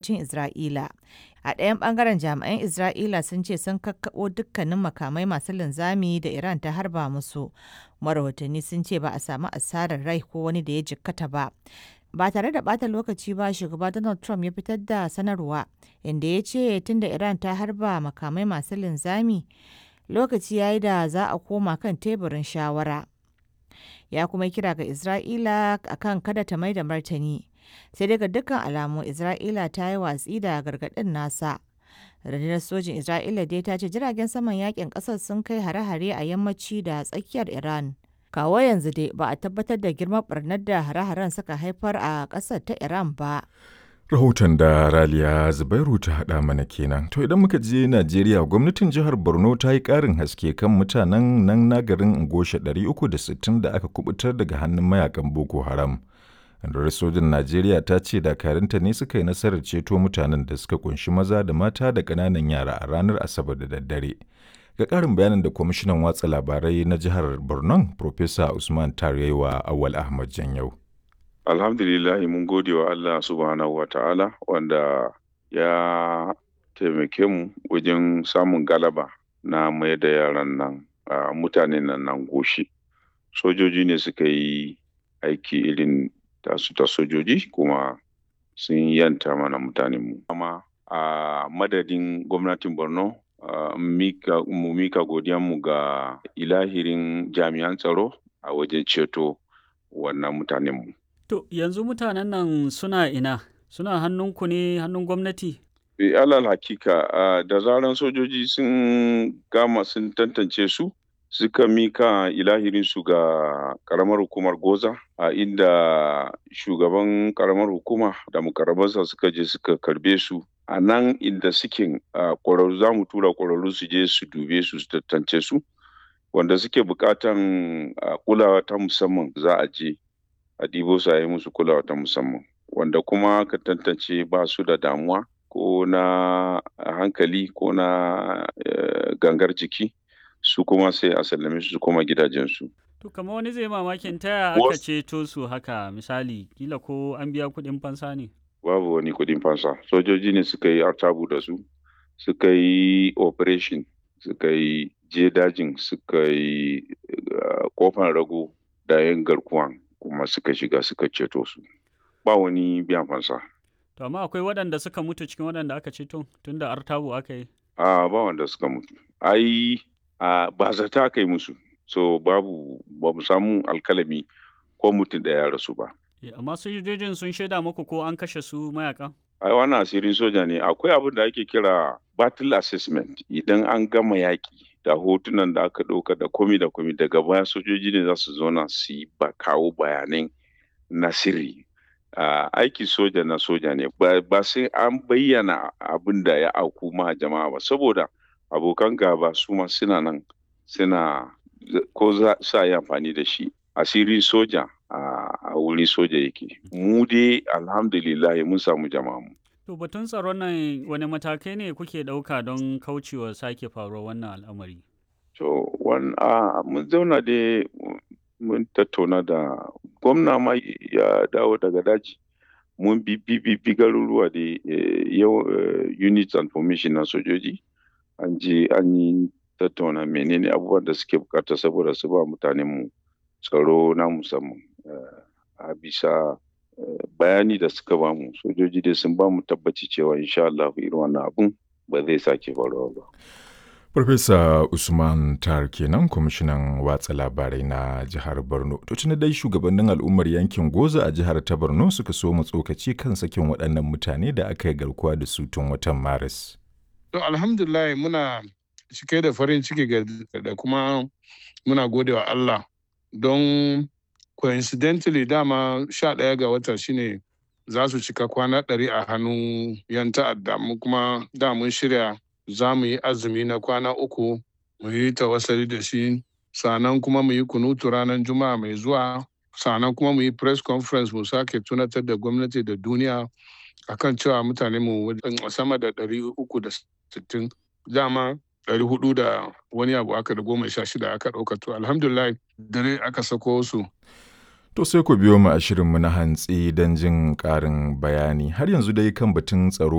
arewacin Isra'ila. A ɗayan ɓangaren jami'an Isra'ila sun ce sun kakkaɓo dukkanin makamai masu linzami da Iran ta harba musu. Marahotanni sun ce ba a samu asarar rai ko wani da ya jikkata ba. Ba tare da ɓata lokaci ba shugaba Donald Trump ya fitar da sanarwa inda ya ce tunda Iran ta harba makamai masu linzami lokaci ya yi da za a koma kan teburin shawara. Ya kuma kira ga Isra'ila akan kada ta mai da martani. Sai dai ga dukkan alamu Isra'ila ta yi watsi da gargaɗin nasa. Rundunar sojin Isra'ila dai ta ce jiragen saman yakin ƙasar sun kai hare-hare a yammaci da tsakiyar Iran. Kawo yanzu dai ba a tabbatar da girman barnar da hare-haren suka haifar a ƙasar ta Iran ba. Rahoton da Raliya Zubairu ta haɗa mana kenan. To idan muka je Najeriya gwamnatin jihar Borno ta yi ƙarin haske kan mutanen nan na garin Ngosha 360 da aka kubutar daga hannun mayakan Boko Haram. Rundunar sojin Najeriya ta ce dakarunta ne suka yi nasarar ceto mutanen da suka kunshi maza da mata da ƙananan yara a ranar Asabar da daddare. Ga ƙarin bayanin da kwamishinan watsa labarai na jihar Borno, Profesa Usman Tarewa Awal Ahmad Janyau. alhamdulillahi mun gode wa Allah subhanahu wa ta'ala wanda ya taimake mu wajen samun galaba na mai da yaran nan a mutanen nan nan goshi sojoji ne suka yi aiki irin tasu ta sojoji kuma sun yanta mana mutanen mu amma a madadin gwamnatin borno mu mika godiyanmu ga ilahirin jami'an tsaro a wajen ceto wannan mutanen mu To yanzu mutanen nan suna ina? Suna hannunku ne hannun gwamnati? E, alal hakika uh, da zaran sojoji sun gama sun tantance su suka mika ilahirin su ga karamar hukumar goza a uh, inda shugaban karamar hukuma da mukarrabansa suka je suka karbe su a nan inda suke ƙwararru za mu tura ƙwararru su je su dube su su tantance su wanda suke buƙatan kulawa ta musamman za a je a ɗibo su a yi musu kulawa ta musamman wanda kuma ka tantance ba su da damuwa ko na hankali ko na gangar jiki su kuma sai a sallame su koma gidajensu. To kamar wani zai mamakin taya aka ceto su haka misali kila ko an biya kuɗin fansa ne? Babu wani kuɗin fansa sojoji ne suka yi artabu da su suka yi operation suka yi je dajin suka yi kofan rago da yin garkuwan kuma suka shiga suka ceto su ba wani biyan fansa. To amma akwai waɗanda suka mutu cikin waɗanda aka ceto tunda artabu aka yi? A ba wanda suka mutu. Ai a ba zata aka yi musu. So babu ba mu samu alkalami ko mutum da ya rasu ba. Amma sojojin sun shaida muku ko an kashe su mayaka? Ai wannan asirin soja ne akwai abin da ake kira battle assessment idan an gama yaƙi da hotunan da aka ɗauka da komi da komi daga baya sojoji ne za su zauna su yi ba kawo bayanai na sirri uh, aiki soja na soja ne ba sai an bayyana abin da ya auku ma jama'a ba saboda abokan gaba su ma suna nan suna ko za sa yi amfani da shi asirin soja a wurin soja yake mu dai alhamdulillah mun samu jama'a mu To batun tsaron nan wani matakai ne kuke ɗauka don kaucewa sake faruwar wannan al'amari? To, mun zauna dai mun tattauna da gwamna ma ya dawo daga daji. Mun bi bi garuruwa da yau units and formation na sojoji. An je an yi tattauna menene abubuwan da suke bukata saboda su ba mutanenmu tsaro na musamman. A bisa bayani da suka bamu sojoji dai sun bamu tabbaci cewa insha Allah irin wannan abun ba zai sake faruwa ba. Farfesa Usman Tar kenan kwamishinan watsa labarai na jihar Borno. To tuni dai shugabannin al'ummar yankin Goza a jihar ta Borno suka so mu tsokaci kan sakin waɗannan mutane da aka yi garkuwa da su tun watan Maris. To alhamdulillah muna cike da farin ciki da kuma muna gode wa Allah don coincidentally dama sha ɗaya ga wata shine za su cika kwana ɗari a hannun yan ta'adda mu kuma da mun shirya za mu yi azumi na kwana uku mu yi tawassali da shi sannan kuma mu yi kunutu ranar juma'a mai zuwa sannan kuma mu yi press conference mu sake tunatar da gwamnati da duniya akan cewa mutane mu sama da ɗari uku da sittin dama ɗari hudu da wani abu aka da goma sha shida aka ɗauka to alhamdulillah dare aka sako su To sai ku biyo mu a shirinmu na hantsi don jin ƙarin bayani har yanzu dai kan batun tsaro